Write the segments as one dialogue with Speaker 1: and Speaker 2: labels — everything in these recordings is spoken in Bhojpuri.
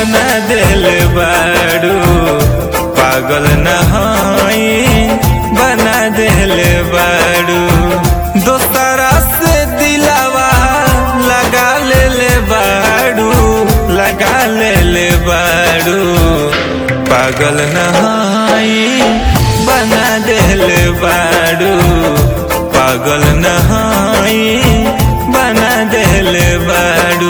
Speaker 1: बना दिल बाड़ू पागल नहाई बना दिल बाड़ू दोसरा से दिलावा लगा ले बाड़ू लगा ले बाड़ू पागल नहाई बना दिल बाड़ू पागल नहाई बना दिल बाड़ू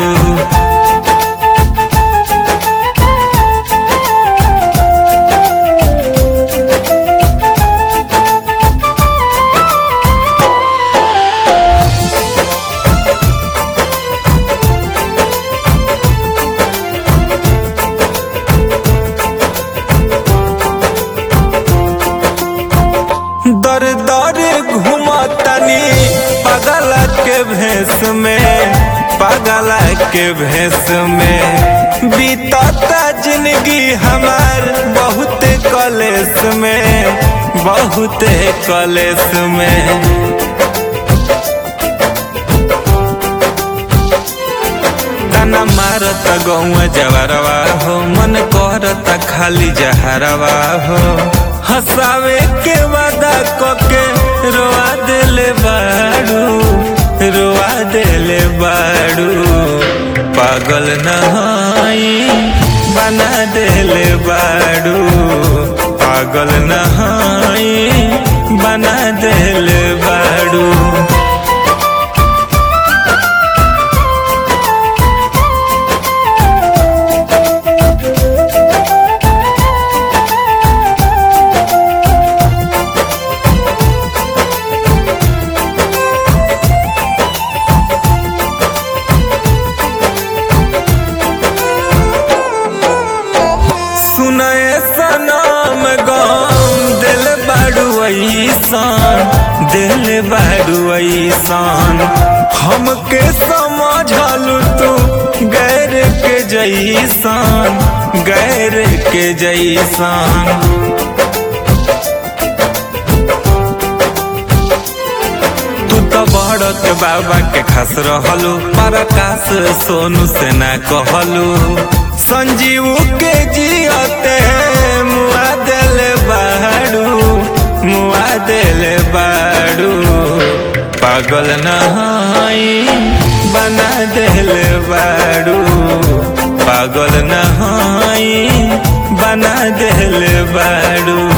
Speaker 1: दर दर घुमतनी पगल के भेष में पगल के भेष में बीतता जिंदगी हमार बहुत कलेस में बहुत कलेस में ताना मारत गौआ जवरवा हो मन करत खाली जहरवा हो हंसावे के वादा कके रोआ दिले बाड़ू रोआ दिले बाड़ू पागल नहाई बना दिले बाड़ू पागल नहाई बना दिले बाड़ू सुनए सनम गम दिल बाड़ू ऐसान दिल बाड़ू ऐसान हमके समझलू तू गैर के जैसान गैर के जैसान तू तो बड़क बाबा के खस रहलू प्रकाश सोनू से ना कहलू संजीव के जियते मुआ दिल बाड़ू मुआ दिल बाड़ू पागल नहाई बना दिल बाड़ू पागल नहाई बना दिल बाड़ू